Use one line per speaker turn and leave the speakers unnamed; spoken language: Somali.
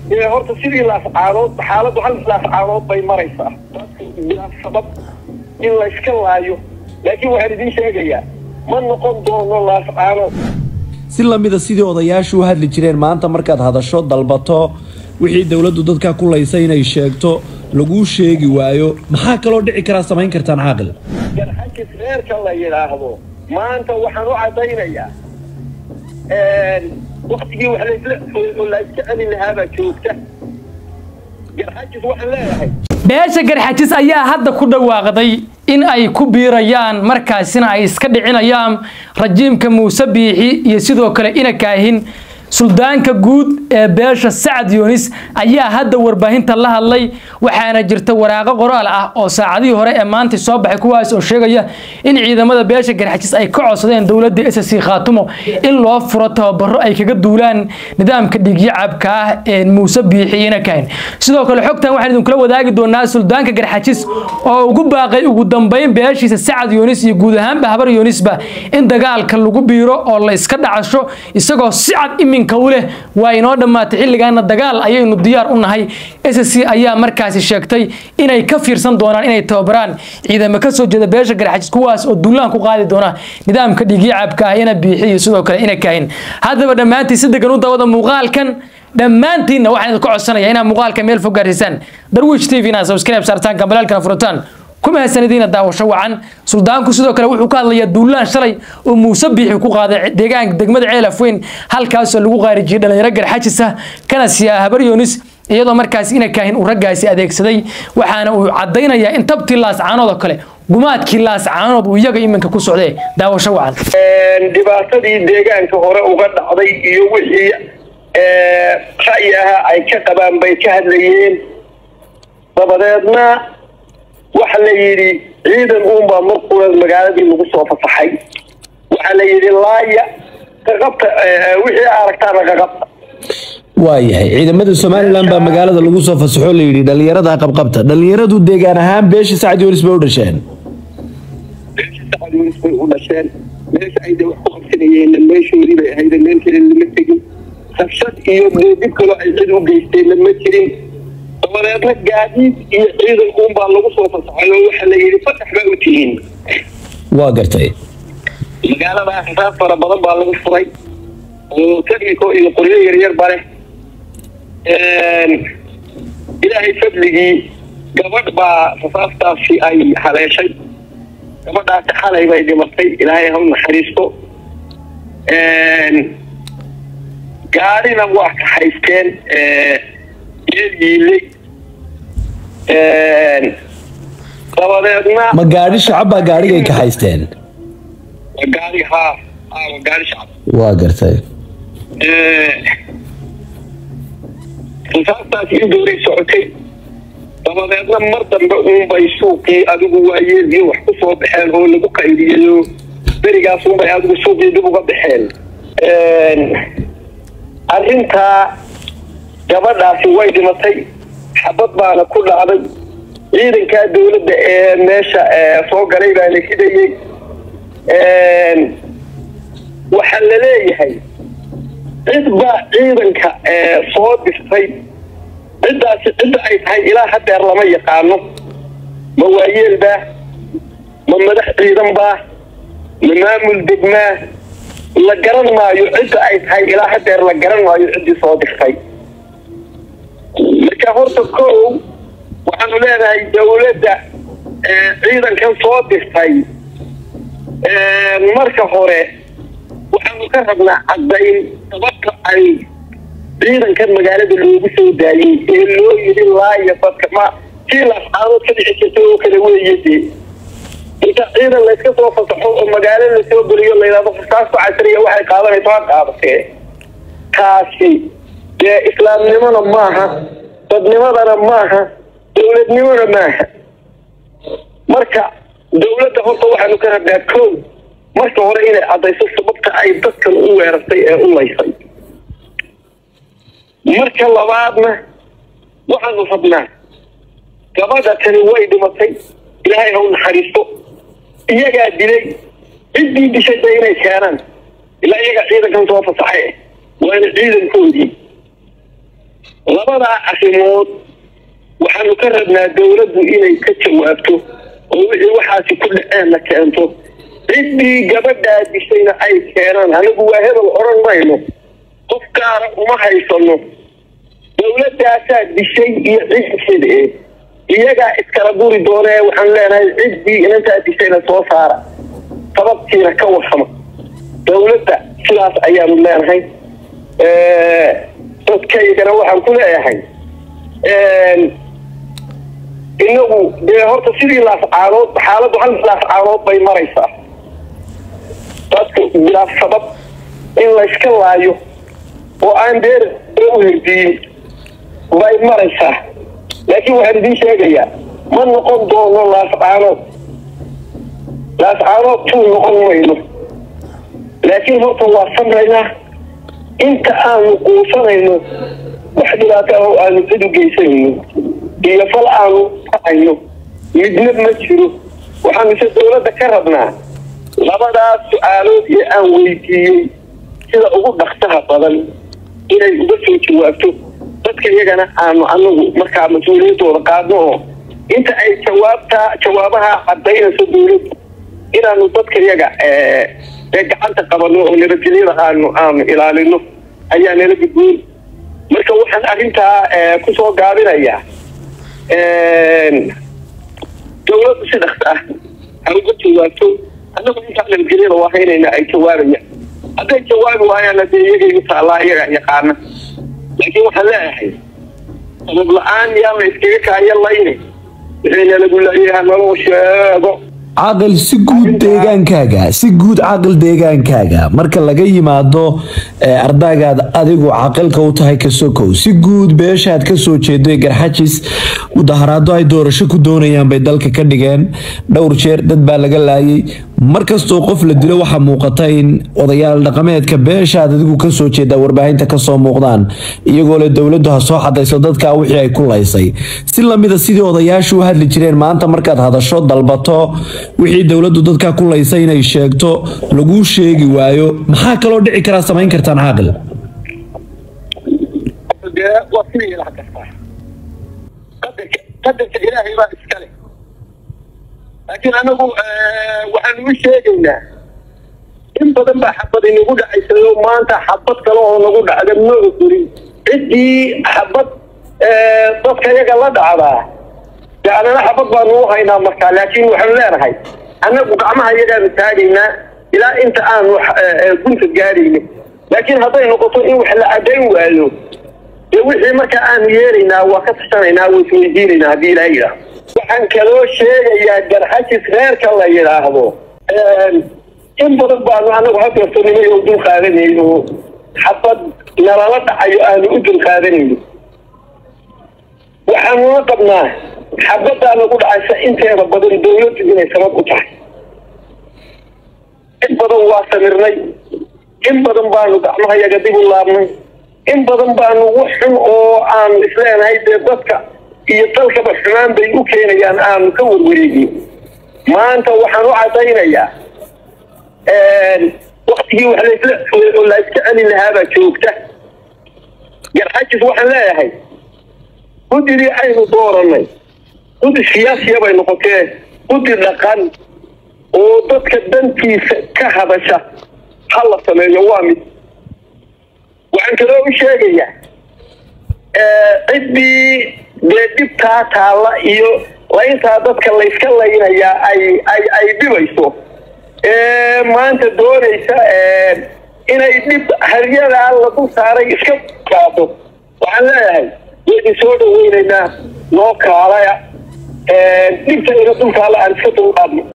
ee horta sidii laafcaanood xaaladdu hal laafcaanood bay maraysaa bilaa sabab in layska laayo laakiin waxaan idiin sheegayaa ma noqon doono laafcaanood
si lamida sidii odayaashu u hadli jireen maanta markaad hadasho dalbato wixii dowladdu dadka ku laysa inay sheegto laguu sheegi waayo maxaa kaloo dhici karaa samayn kartaan caaqil
garxajis reerka la yidhaahdo maanta waxaan u caddaynayaa waktigii wax laysla la iska celi lahaabaa joogta garxajis waxaan leeyahay
beesha garxajis ayaa hadda ku dhawaaqday in ay ku biirayaan markaasina ay iska dhicinayaan rajiimka muuse biixi iyo sidoo kale ina kaahin suldaanka guud ee beesha sacad yunis ayaa hadda warbaahinta la hadlay waxaana jirta waraaqo qoraal ah oo saacadihii hore ee maanta soo baxay kuwaas oo sheegaya in ciidamada beesha garxajis ay ka codsadeen dowladda s c khaatumo in loo furo tababaro ay kaga duulaan nidaamka dhiigyacabka ah ee muuse biixi ina kahin sidoo kale xogtan waxaan idinkula wadaagi doonaa suldaanka garxajis oo ugu baaqay ugu dambeyn beeshiisa sacad yunis iyo guud ahaanba habar yunisba in dagaalka lagu biiro oo la iska dhacasho isagoo si cad iminka u leh waa inoo dhammaatay xilligaana dagaal ayaynu diyaar u nahay s c ayaa markaasi sheegtay inay ka fiirsan doonaan inay tababaraan ciidamo ka soo jeeda beesha garxajis kuwaas oo duulaan ku qaadi doona nidaamka dhiigyacabka ah ina biixi iyo sidoo kale ina kaahin haddaba dhammaantiin si degan u dawada muuqaalkan dhammaantiinna waxaan idinka codsanaya inaad muuqaalka meel fog gaarsiisaan darwish t v na subscribe saartaan kambalaalkana furataan kuma hasanadiina daawasho wacan suldaanku sidoo kale wuxuu ka hadlayaa duulaan shalay oo muuse biixi ku qaaday deegaanka degmada ceelaf weyn halkaasoo lagu qaarijiyay dhalinyaro garxajis ah kana siyaa habar yoonis iyadoo markaas ina kaahin uu raggaasi adeegsaday waxaana uu caddaynayaa in tabtii laascaanood oo kale gumaadkii laascaanood uu iyaga iminka ku socdee daawasho wacan
dhibaatadii deegaanka hore uga dhacday iyo wixii ra'yi aha ay ka qabaan bay ka hadlayeen dabadeedna waxa la yidhi ciidan uunbaa markuuleed magaaladii lagu soo fasaxay waxaa la yidhi laaya qaqabta wixii aragtaana qaqabta
waayahay ciidamada somalilan baa magaalada lagu soo fasaxo layidhi dhalinyarada qabqabta dhalinyaradu deegaan ahaan beesha sacad yunis bay u dhasheen
sacad yunis bay u dhasheen meesha ay wax ku qabsanayeen meeshoodii bay ahayd meel kale lama tegin rabshad iyo dib kaloo ay cid u geysteen lama jirin dabadeedna gaadiid iyo ciidan uunbaa lagu soo fasaxay oo waxaa la yidhi fasax baa u tihiin
waa gartay
magaalada rasaas fara badan baa lagu furay oo technico iyo qoryo yaryar ba leh ilaahay fadligii gabadh baa rasaastaasi ay haleeshay gabadhaasi xalay bay dhimatay ilaahay ha u naxariisto gaadhina waa kaxaysteen yeelyiiley dabadeedna
ma gaadhi shacab baa gaadhigay ka haysteen
waa gaari haa haa waa gaari shacab
waa gartay
rasaastaasi in dowray socotay dabadeedna mar dambe uunbay suuqii adigu waayeelgii wax ku soo baxeen oo lagu qaydiyayo berigaas uunbay adigu suuqii dib uga baxeen arrintaa gabadhaasi way dhimatay xabad baana ku dhacday ciidankaa dowladda ee meesha soo galay baa la ridayey waxaa la leeyahay cid baa ciidanka soo dirtay ciddaasi cidda ay tahay ilaa hadeer lama yaqaano ma waayeel baa ma madax ciidan baa ma maamul degmaa la garan maayo cidda ay tahay ilaa hadeer la garan maayo ciddii soo dirtay marka horta kow waxaanu leenahay dowladda ciidankan soo dirtay marka hore waxaanu ka rabnaa caddayn sababta ay ciidankan magaalada loogu soo daayey ee loo yidhi laaya dadka ma kii laascaadood ka dhici jirta oo kale weeye dee inta ciidan layska soo fasaxo oo magaalo lasoo geliyo layidhahdo fasaasku casriya waxay qaadanayso ha qaadatee taasi dee islaamnimona maaha dadnimadana maaha dowladnimona maaha marka dowladda horta waxaanu ka rabnaa kow marka hore inay caddayso sababta ay dadkan u weerartay ee u laysay marka labaadna waxaanu rabnaa gabadha tani way dhimatay ilaahay ha u naxariisto iyagaa dilay ciddii dishay ba inay keenaan ilaa iyagaa ciidankan soo fasaxay waana ciidankoodii labadaa arrimood waxaanu ka rabnaa dawladdu inay ka jawaabto oo wixii waxaasi ku dhaceenna keento ciddii gabadhaa dishayna ay keenaan anigu waa hebel odhan mayno qof gaara uma haysano dawladaasaa dishay iyo cidkeeda ee iyagaa iskala guri doonee waxaan leenahay ciddii inantaa dishayna soo saara sababtiina ka warrama dawladda sidaas ayaanu leenahay dadkaygana waxaan ku leeyahay inagu dee horta sidii laafcaanood xaaladdu hal laafcaanood bay maraysaa dadku bilaaf sabab in layska laayo oo aan deer u hirdiyin bay maraysaa laakiin waxaan idiin sheegayaa ma noqon doono laafcaanood laafcaanood tuu noqon mayno laakiin horta waa samraynaa inta aanu quusanayno wax dhibaato ah oo aanu cid u geysanayno iyo fal aanu hayno midna ma jiro waxaanu ise dawladda ka rabnaa labadaas su-aalood ee aan weydiiyey sida ugu dhaksaha badan inay uga soo jawaabto dadka iyagana aanu anagu markaa mas-uuliyaddooda qaadno oo inta ay jawaabtaa jawaabaha cadaynayso dawladdu inaanu dadka iyaga ee gacanta qabano oo nabadgelyada aanu aanu ilaalino ayaa nala gudboon marka waxaan arrintaa kusoo gaabinayaa dawladdu si dhaksa ah ha uga jawaabto annagu intaa nabadgelyada waa haynayna ay jawaabayaan hadday jawaabi waayaanna dee iyagay u taallaa iyagaa yaqaana laakiin waxaan leeyahay sabab la-aan yaan la iskaga kaayo layne wixii lagu leeyaha naloo sheego
caaqil si guud deegaankaaga si guud caaqil deegaankaaga marka laga yimaado ardaygaad adigu caaqilka u tahay kasokow si guud beeshaad kasoo jeedo garxajis mudaharaado ay doorasho ku doonayaan bay dalka ka dhigeen dhowr jeer dad baa laga laayay markastoo qof la dilo waxaa muuqata in odayaal dhaqameedka beeshaad adigu kasoo jeedaa warbaahinta kasoo muuqdaan iyagoo le dowladdu ha soo xadayso dadkaa wixii ay ku laysay si lamida sidii odayaashu u hadli jireen maanta markaad hadasho dalbato wixii dowladdu dadkaa ku laysay inay sheegto laguu sheegi waayo maxaa kaloo dhici karaa samayn kartaan caaqil
waa sidii ilaha kastaa qadarka qadarka ilaahay baa iskale laakiin anagu waxaan ugu sheegaynaa in badan baa xabad inagu dhacaysayo maanta xabad kale oo nagu dhacda ma ogorin ciddii xabad dadka iyaga la dhacdaa de anana xabad baanu u haynaa markaa laakiin waxaanu leenahay annagu gacmaha iyagaanu taagaynaa ilaa inta aanu gunta gaadhayno laakiin hadday noqoto in wax la cadayn waayo dee wixii markaa aanu yeelaynaa waa ka tashanaynaa waa isweydiinaynaa haddii ilaa yidhaahdo waxaan kaloo sheegayaa garxajis reerka la yidhaahdo in badan baanu anagu hadeertonimay oo dul qaadanayno xabad nalala dhacayo aanu u dul qaadanayno waxaanuna qabnaa xabadaa nagu dhacaysa inteeda badan dawladdu inay sabab u tahay in badan waa samirnay in badan baanu gacmaha yaga dib u laabnay in badan baanu wax xun oo aanu isleenahay dee dadka iyo dalkaba xumaan bay u keenayaan aanu ka warwareegin maanta waxaan u cadaynayaa waktigii wax lasla oo la iska celi lahaabaa joogta garxajis waxaan leeyahay guddigii aynu dooranay guddi siyaasiya bay noqotee guddi dhaqan oo dadka dantiisa ka hadasha ha la sameeyo waa mid waxaan kaloo u sheegayaa ciddii dee dhibtaa taalla iyo layntaa dadka layska laynayaa ay ay ay dhibayso ee maanta doonaysa inay dhib haryadaa lagu saaray iska kaato waxaan leeyahay waydin soo dhaweynaynaa noo kaalaya dhibta ina dulkaala aan iska dulqaadno